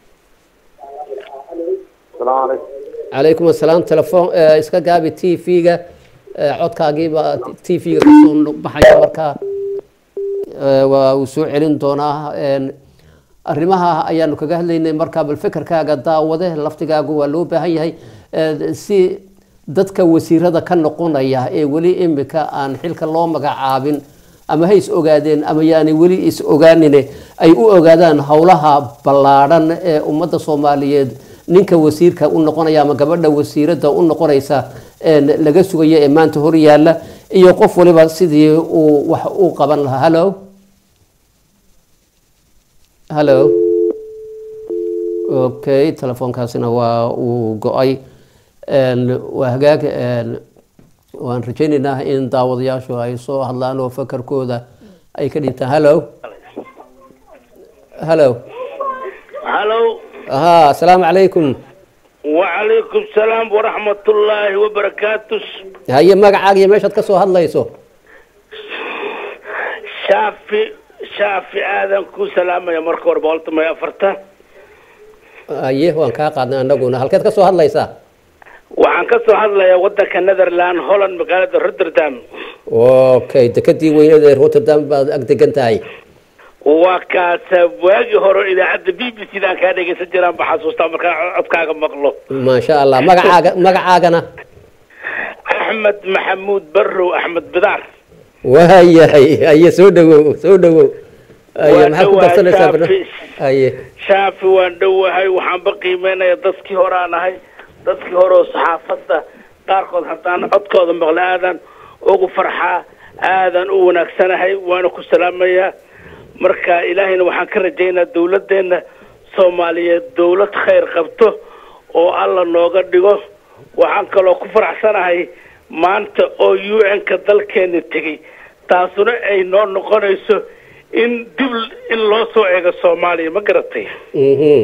calaykum asalaam telefoon iska gaabi t v-ga codkaagiiba t v-ga kasoo baxaya markaa waa uu soo celin doonaa arrimaha ayaanu kaga hadlaynay markaa bal fekerkaaga daawade laftigaagu waa loo baahan yahay si dadka wasiirada ka noqonaya ee weli imika aan xilka loo magacaabin ama ha is ogaadeen ama yaani weli is ogaanine ay u ogaadaan howlaha ballaadhan ee ummadda soomaaliyeed ninka wasiirka u noqonaya ama gabadha wasiirada u noqonaysa laga sugayo ee maanta hor yaalla iyo qof waliba sidii uu wax u qaban lahaa hallo hallo okay telefoonkaasina waa uu go-ay waa hagaag waan rajaynaynaa in daawadayaashu ay soo hadlaan oo fakarkooda ay ka dhintaan hallo hallo hallo ha asalaamu calaykum wacalaykum salaam waraxmatullaahi wabarakaatu haye magacaaga iyo meeshaad ka soo hadlayso shaafi shaafi aadan ku salaamaya marka hore boqolta may afartan haye waan kaa qaadnay anaguna halkeed ka soo hadlaysaa waxaan ka soo hadlayaa wadanka netherland holland magaalada rotterdam okay dekadii weyneed ee rotterdam baad ag degan tahay waa kaasa waagii hore idaacadda b b c daan kaa dhegeysan jiraan ba xasuustaa markaan codkaaga maqlo maasha allah magacaaga magacaagana axmed maxamuud barrow axmed bidaar waayahay haye soo dhawow soo dhawow haye Waa maxaad ku dhawahay, darsanaysaa Shaafi. barna- haye shaafi waan dhowahay waxaanba qiimeynaya dadkii hore aan ahay dadkii hore oo saxaafadda qaarkood haddaan codkooda maqla aadan ugu farxaa aadan u wanaagsanahay waana ku salaamayaa marka ilaahayna waxaan ka rajaynaa dawladdeena soomaaliyeed dawlad khayr qabto oo alla nooga dhigo waxaan kaloo ku faraxsanahay maanta oo u n-ka dalkeena tegey taasuna ay noo noqonayso in dib in loo soo eego soomaaliya ma garatay mhm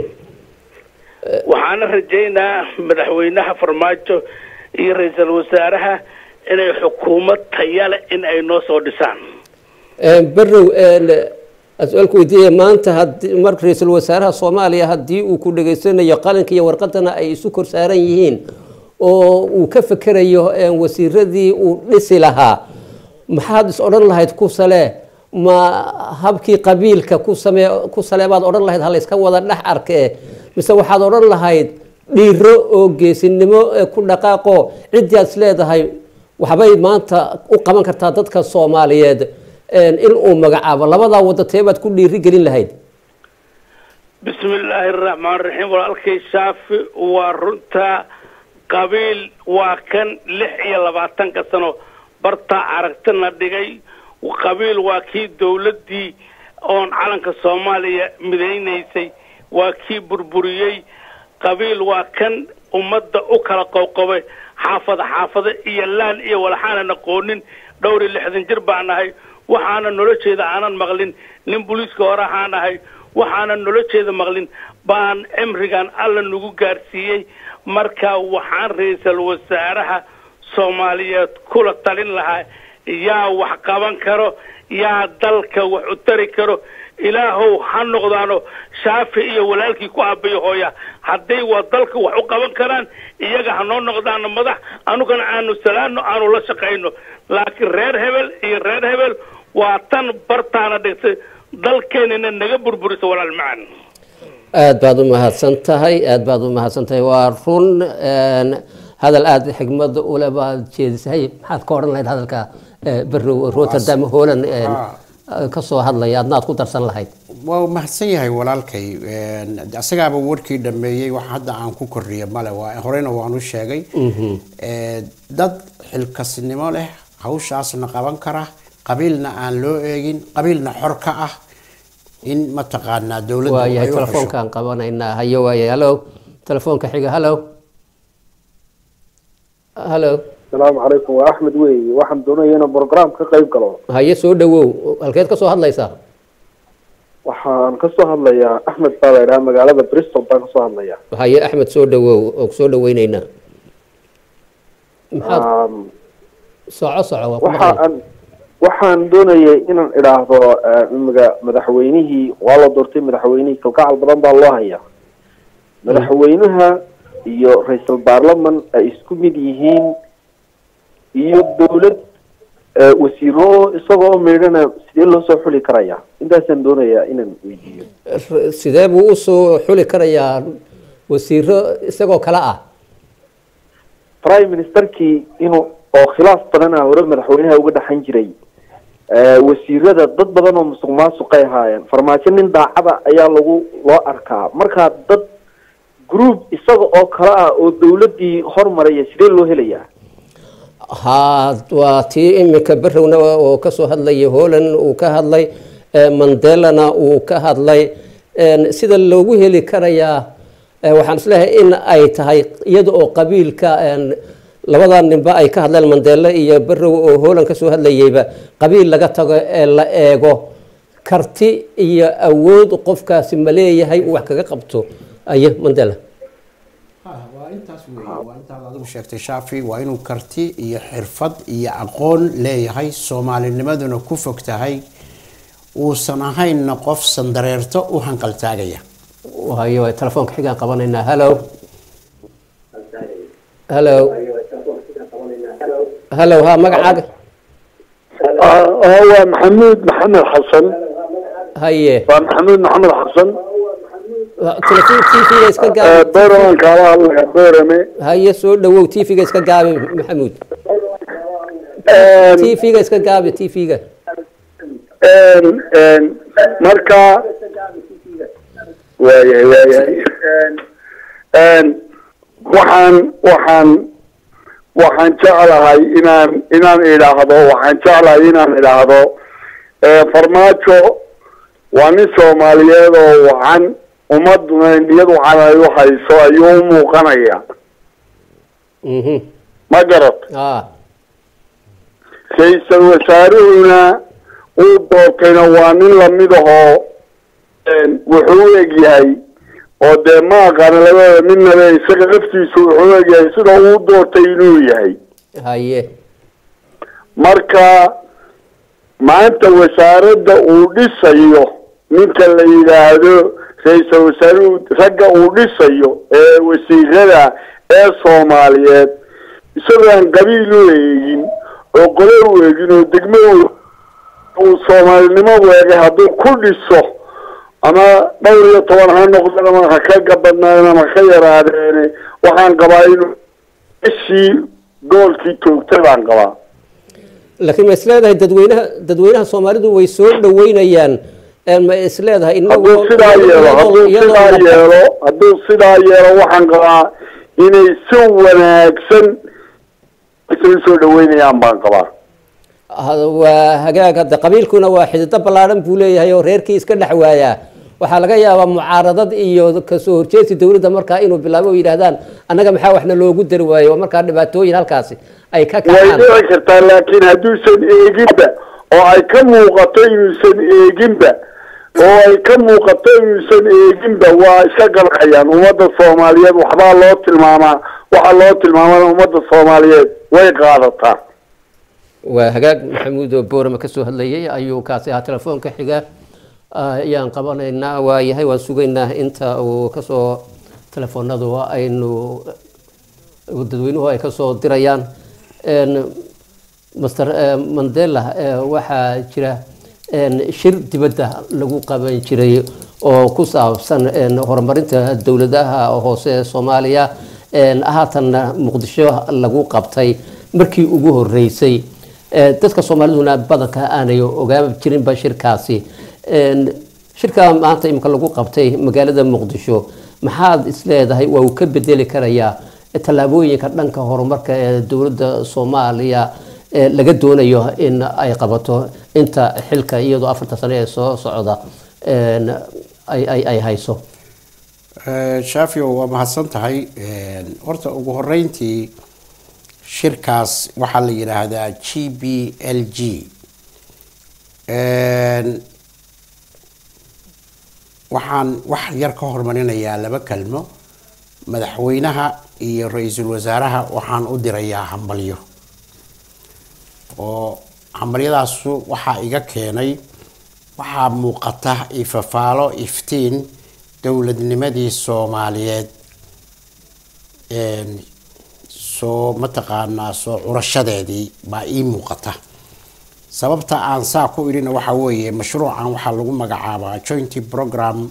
waxaana rajaynaa madaxweynaha farmaajo iyo ra-iisul wasaaraha inay xukuumad tayale in ay noo soo dhisaan barrow su-aalku weydiiya maanta hadii mar ra-iisul wasaaraha soomaaliya haddii uu ku dhegaysanayo qalinka iyo warqadana ay isu kor saaran yihiin oo uu ka fekerayo wasiiradii uu dhisi lahaa maxaad is odhan lahayd ku sale ma habkii qabiilka ku same ku sale baad odhan lahayd halayska wada dhex arkee mise waxaad odhan lahayd dhiiro oo geesinimo ee ku dhaqaaqo ciddii aad is leedahay waxbay maanta u qaban kartaa dadka soomaaliyeed in uu magacaabo labadaa wada teebaad ku dhiiri gelin lahayd bismi illaahi araxmaan raxiim walaalkay shaafi waa runta qabiil waa kan lix iyo labaatanka sano bartaa aragtina dhigay qabiil waa kii dawladdii oon calanka soomaaliya midaynaysay waa kii burburiyey qabiil waa kan ummadda u kala qowqobay xaafada xaafada iyo laan iyo walaxaanan aqoonin dhowr iyo lixdan jir baan nahay waxaana nolosheeda aanan maqlin nin booliiska hore ahaan ahay waxaanan nolosheeda maqlin baan cimrigan alla nagu gaarsiiyey marka waxaan ra-iisul wasaaraha soomaaliyeed kula talin lahaa yaa wax qaban karo yaa dalka wax u tari karo ilaahow ha noqdaano shaafi iyo walaalkii ku aabayo hooya hadday waa dalka wax u qaban karaan iyaga ha noo noqdaano madax anugana aanu salaano aanu la shaqayno laakiin reer hebel iyo reer hebel waa tan bartaana dhigtay dalkeenina naga burburisa walaal macan aad baad u mahadsan tahay aad baad u mahadsan tahay waa run een, hadal aada xigmad ule baad jeedisay maxaad ka odhan lahayd hadalka eh, berrow rotterdam holland een, ka soo hadlaya adnaad ku darsan lahayd waa mahadsan yahay walaalkay Een, isagaaba warkii dhameeyey wax hadda aan ku kordhiya male waa horeyna waan u sheegay Ee, dad xilkasnimo leh hawshaasna qaban kara qabiilna aan loo eegin qabiilna xor ka ah in mataqaanaa dowladda waayahay ay u xusho. telefoonkaan qabanaynaa hayo waayay hallo telefoonka xiga hallo hallo asalaamu calaykum waa axmed weeye waxaan doonaya inaan program ka qayb galo haye soo dhawow halkeed ka soo hadlaysaa waxaan kasoo hadlayaa axmed baa la idhaha magaalada bristol baan kasoo hadlaya haye axmed soo dhawow oo soo dhaweyneynaa maxaad Um, soco soco waa ku waxa maqlay. aan waxaan doonayay inaan idhaahdo eh, imiga madaxweynihii waa la doortay madaxweynihii kalgacal badan baa loo haya madaxweynaha iyo ra-iisul baarlaman ay isku mid yihiin iyo dowlad eh, wasiiro isagoo meydhana sidee loo soo xuli karaya intaasaan doonayaa inaan weydiiyo R- sidee buu usoo xuli karayaa wasiiro isagoo kale ah prime ministerkii inuu oo khilaaf badana hore madaxweynaha uga dhaxan jiray Eh, wasiirada dad badan oo musuq maasuqay ahaayeen farmaajo nin daacada ayaa lagu loo arkaa markaa dad group isaga oo kale ah oo dowladii hormaraya sidee loo helayaa ha waa tii iminka berowna oo kasoo hadlayay holland uu ka hadlay eh, mandelana uu ka hadlay En, sida loogu heli karayaa eh, waxaan isleeyahay in ay tahay iyada oo qabiilka en, labada ninba ay ka hadleen mandele iyo berow oo holland kasoo hadlayeyba qabiil laga tago ee la eego karti iyo awood qofkaasi ma leeyahay uu wax kaga qabto aye mandela Ah, waa intaas weeye waa intaad adigu sheegtay shaafi waa inuu karti iyo xirfad iyo aqoon leeyahay soomaalinimaduna ku fog tahay uusan ahaynna qof sandareerto u hanqaltaagaya waayo telefoonka xigaan qabanaynaa hallo hallo hallo ha magacaaga waa maxamuud maxamed xasan haye waa maxamuud maxamed xasan telefon tv-ga iska gaabi booraman kaala hadlaya boorame haye soo dhawow tv-ga iska gaabi maxamuud tv-ga iska gaabi tv-ga marka waayahay waayahay waxaan waxaan waxaan jeclahay inaan inaan idhaahdo waxaan jeclahay inaan idhaahdo farmaajo waa nin soomaaliyeed oo wacan ummaduna niyad wacan ay u hayso ayuu u muuqanaya mhm ma garad ah ra-iisal wasaaruhuna uu doortayna waa nin lamid ahoo wuxuu u egyahay oo dee ma aqaana labada midnaba isaga laftiisu wuxuu u egyahay sida uu doortay inuu yahay haye marka maanta wasaaradda uu dhisayo ninka la yidhaahdo ra-iisal wasaaruhu ragga uu dhisayo ee wasiirada ee soomaaliyeed isagoo aan qabiil u eegin oo qole u eegin oo degmo u uu soomaalinimo weegay hadduu ku dhiso ama dhowr iyo toban ha noqdeen ama ha ka gabadnaadeen ama ha ka yaraadeene waxaan qabaa inuu ishii goolkii toogtay baan qabaa laakiin ma isleedahay dadweynaha dadweynaha soomaalidu way soo dhaweynayaan ma isleedahay hadduu sidaa yeelo hadduu sidaa yeelo hadduu sidaa yeelo waxaan qabaa inay si wanaagsan isay usoo dhaweynayaan baan qabaa waa hagaag hadda qabiilkuna waa xidido ballaadhan buu leeyahay oo reerkii iska dhex waayaa waxaa laga yaabaa mucaaradad iyo kasoo horjeedsi dowladda markaa inuu bilaabo oo yidhaahdaan annaga maxaa waxna loogu dari waayo oo markaa dhibaatooyin halkaasi ay ka way kacaan dhici kartaa laakiin hadduusan eeginba oo ay ka muuqato inuusan eeginba oo ay ka muuqato inuusan eeginba waa iska ganacayaan ummadda soomaaliyeed waxbaa loo tilmaamaa waxaa loo tilmaamana ummadda soomaaliyeed way qaadataa waa hagaag maxamuud oo boorama kasoo hadlayay ayuu kaasi ahaa telefoonka xiga ayaan qabanaynaa waa yahay waan sugaynaa inta uu kasoo telefoonadu aynu dadweynuhu ay kasoo dirayaan master eh, mandela eh, waxaa jira een, shir dibadda lagu qaban jiray oo ku saabsan een, horumarinta dowladaha hoose ee soomaaliya een, haatanna muqdisho lagu qabtay markii ugu horeysay Eh, dadka soomaaliduna badanka aanay ogaan jirinba shirkaasi Een, shirka maanta imika lagu qabtay magaalada muqdisho maxaad isleedahay waa uu ka bedeli karayaa tallaabooyinka dhanka horumarka ee dowladda soomaaliya ee laga doonayo in ay qabato inta xilka iyadoo afarta sano ee soo socda een, ay, ay, ay hayso Eh, shafio waa mahadsan tahay Een, horta ugu horeyntii shirkaas waxaa la yidhaahdaa g b l g Een, waxaan wax yar ka hormarinayaa laba kelmo madaxweynaha iyo ra-iisul wasaaraha waxaan u dirayaa hambalyo oo hambalyadaasu waxaa iga keenay waxaa muuqata ifafaalo iftiin dowladnimadii soomaaliyeed een, soo mataqaanaa soo curashadeedii baa ii muuqata sababta aan saa ku idhina waxaa weeye mashruucan waxaa lagu magacaabaa joint program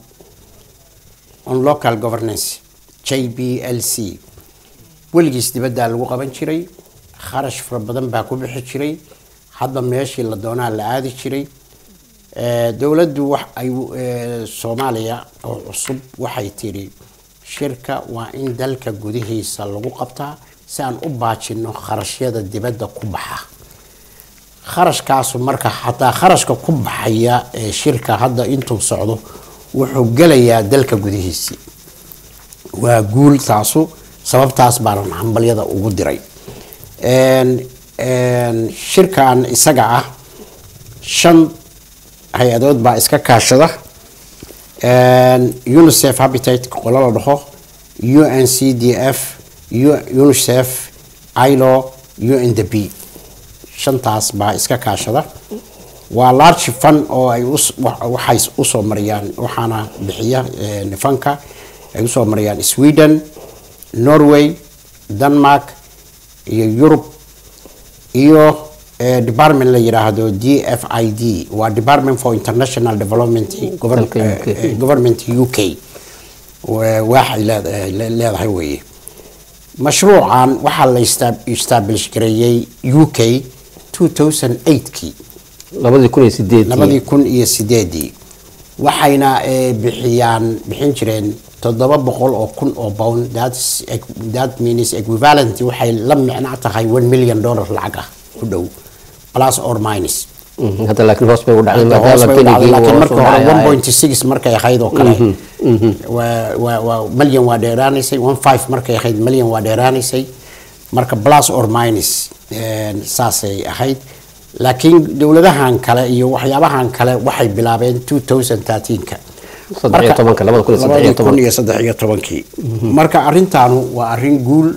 on local governance j b l c weligiis dibaddaa lagu qaban jiray kharash fara badan baa ku bixi jiray hadba meeshii la doonaa la aadi jiray Eh, dowladdu wax ay eh, soomaaliya oo cusub waxay tiri shirka waa in dalka gudihiisa lagu qabtaa si aan u baajino kharashyada dibadda ku baxa kharashkaasu marka xataa kharashka ku baxaya ee shirka hadda intuu socdo wuxuu gelayaa dalka gudihiisii waa guul taasu sababtaas baanan hambalyada ugu diray Een, een, shirkan isaga ah shan hay-adood baa iska kaashada Een, unicef habitat qolo la dhaho uncdf U- unicef ilo undp shantaas baa iska kaashada waa large fund oo ay us- wa- waxay usoo mariyaan waxaana bixiya een, fanka ay usoo mariyaan sweden norway denmark iyo yurub iyo eh, department la yiraahdo d f i d waa department for international development Govern- Dalka UK. eh, eh, government u k Wa- waxay leed- eh, le- leedahay weeye mashruucan waxaa la esta- establish gareeyey u k 2008kii labadii kun iyo sideedii labadii kun iyo sideedii waxayna eh, bixiyaan bixin jireen toddoba boqol oo kun oo pound that's eq- that means equivalent waxay la micno tahay one million dollar lacag ah ku dhow plus or minus Mhm, hadda laakiin hoos bay u dhacday Hadda hoos bay u dhacday, benigii laakiin uu marka hoos u hore dhacay. 1.6 markay ahayd oo kale waa- waa- waa milyan waa dheeraanaysay 1.5 markay ahayd milyan waa dheeraanaysay marka plus or minus een, saasay ahayd laakiin dowladahan kale iyo waxyaabahan kale waxay bilaabeen 2013ka Saddex iyo tobanka, labada kun iyo saddex iyo tobanka. iyo saddex iyo tobankii marka arrintaanu waa arrin guul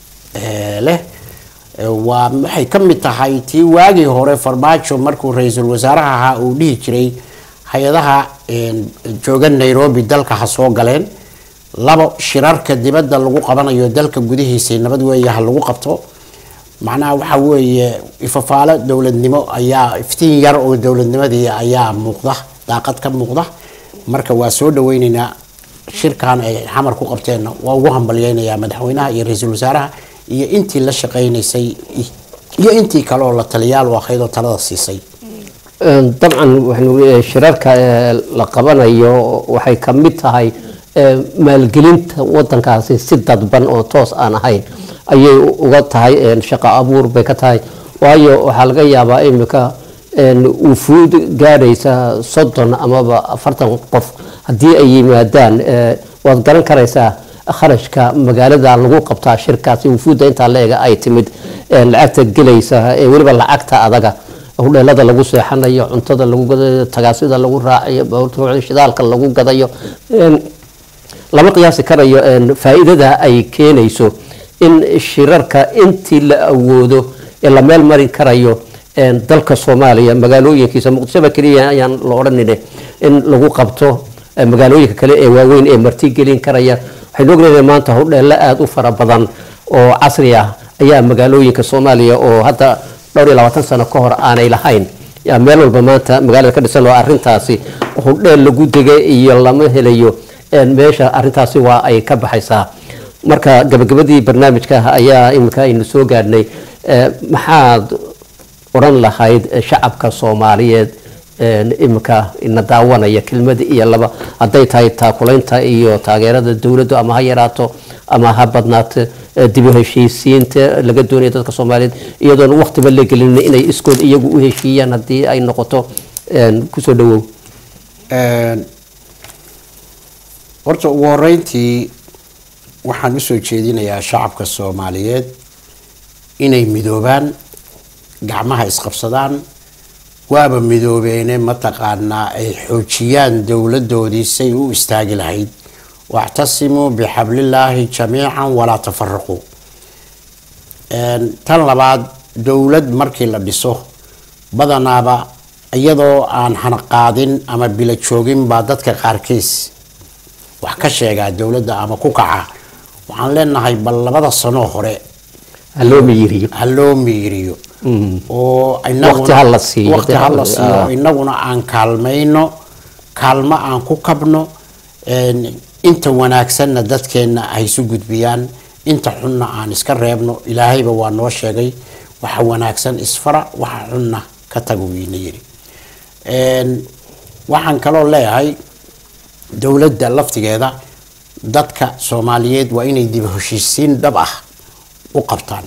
eh, leh Eh, waa waxay ka mid tahay tii waagii hore farmaajo markuu ra-iisul wasaaraha ahaa uu dhihi jiray hay-adaha een, jooga nairobi dalka ha soo galeen labo shirarka dibadda lagu qabanayo dalka gudihiisa nabad weeye ha lagu qabto macnaha waxa weeye ifafaalo dowladnimo ayaa iftiin yar oo dowladnimadii ayaa muuqda daaqad ka muuqda marka waa soo dhaweyneynaa shirkan ay xamar ku qabteenna waa ugu hambalyeynayaa madaxweynaha iyo ra-iisul wasaaraha iyo intii la shaqaynaysay iyo intii kale oo la taliyaal u ahayd oo talada siisay Een, dabcan waxaynu leeyahay shirarka ee la qabanayo waxay ka mid tahay ee, maalgelinta wadankaasi si dadban oo toos aan ahayn ayay u- uga tahay een, shaqo abuur bay ka tahay waayo waxaa laga yaabaa imika een, wufuud gaadhaysa soddon amaba afartan qof haddii ay yimaadaan ee, waad garan karaysaa kharashka magaalada lagu qabtaa shirkaasi wufuudda intaa leega ay timid ee, lacagta gelaysa ee weliba lacagta adaga hudheelada lagu seexanayo cuntada lagu gadayo tagaasida lagu raacayo baabuurta shidaalka lagu gadayo Een, lama qiyaasi karayo een, faa'iidada ay keenayso in shirarka intii la awoodo ee la meel mari karayo een, dalka soomaaliya magaalooyinkiisa muqdishoba keliya ayaan la odhanine in lagu qabto eh, magaalooyinka kale ee waaweyn ee martigelin karaya waxaynu ognahay maanta hudheelo aada u fara badan oo casri ah ayaa magaalooyinka soomaaliya oo hadda dhowr iyo labaatan sano ka hor aanay lahayn yaa meel walba maanta magaalada ka dhisan oo arrintaasi hudheel lagu degay iyo lama helayo een, meesha arrintaasi waa ay ka baxaysaa marka gabagabadii barnaamijka ayaa iminka aynu soo gaadhnay Eh, maxaad odhan lahayd eh, shacabka soomaaliyeed een, iminka ina daawanaya kelmada iyo laba hadday tahay taakulaynta iyo taageerada dowladdu ama ha yaraato ama ha badnaato eh, dib u heshiisiinta laga doonaya dadka soomaaliyeed iyadoon waqtiba la gelin inay iskood iyagu u heshiiyaan haddii ay noqoto een, kusoo dhawow Een, horta ugu horeyntii waxaan usoo jeedinayaa shacabka soomaaliyeed inay midoobaan gacmaha isqabsadaan waaba midoobeene mataqaanaa ay xoojiyaan dowladoodii say u istaagi lahayd wactasimuu bixablillaahi jamiican walaa tafaraquu Een, tan labaad dowlad markii la dhiso badanaaba iyadoo aan hanaqaadin ama bila joogin baa dadka qaarkiis wax ka sheegaa dowladda ama ku kaca waxaan leenahay bal labada sanoo hore ha loo miyiriyo ha loo miiriyo Mm. oo Waqti ha la siiyo. waqti ha la Ah. siiyo inaguna aan kaalmayno kaalmo aan ku kabno een, inta wanaagsanna dadkeenna ay isu gudbiyaan inta xunna aan iska reebno ilaahayba waa noo sheegay waxa wanaagsan isfara waxa xunna ka tago wiina yidhi Een, waxaan kaloo leeyahay dowladda laftigeeda dadka soomaaliyeed waa inay dib u heshiisiin dhab ah u qabtaan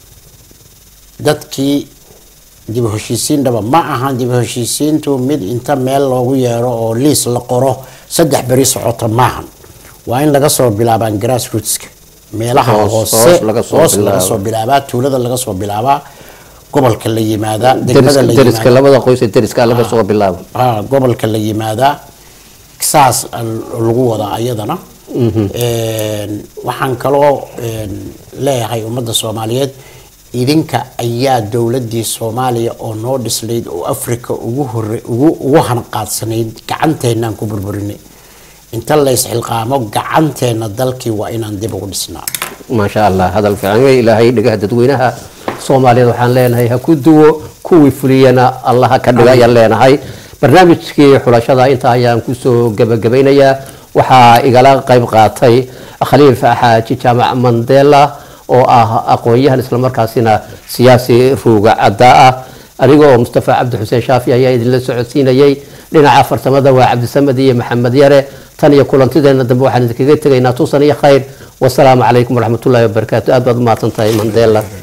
dadkii dib u heshiisiin dhaba ma ahan dib u heshiisiintu mid inta meel loogu yeero oo liis la qoro saddex beri socota maahan waa in laga soo bilaabaan grassrootska meelaha Hoos- hoose hoos laga soo hoos laga bilaabo. soo bilaabaa tuulada laga soo bilaabaa gobolka la yimaadaa degmada la deriska yimaadaa labada qoys ee deriska laga soo bilaabo ah, gobolka la yimaadaa saas al- lagu wadaa ayadana Een, waxaan kaloo een, leeyahay ummadda soomaaliyeed idinka ayaa dowladii soomaaliya oo noo dhislayd oo africa ugu hore ugu ugu hanqaadsanayd gacanteenaan ku burburinay inta la isxilqaamo gacanteena dalkii waa inaan dib ugu dhisnaa maasha allah hadal fiican wey ilaahay dhigaha dadweynaha soomaaliyeed waxaan leenahay ha ku duwo kuwii fuliyana allaha ka dhiga ayaan leenahay barnaamijkii xulashada intaa ayaan kusoo gabagabaynayaa waxaa igala qayb qaatay khaliif xaaji jaamac mandela oo ah aqoon-yahan islamarkaasina siyaasi ruuga caddaa ah aniga oo mustafa cabdi xuseen shaafi ayaa idinla socodsiinayay dhinaca fartamada waa cabdisamed iyo maxamed yare tan iyo kulantideena dambe waxaan idinkaga tegaynaa tusan iyo khayr wasalaamu calaykum waraxmatullaahi wabarakaatu aad baad u mahadsan tahay mandela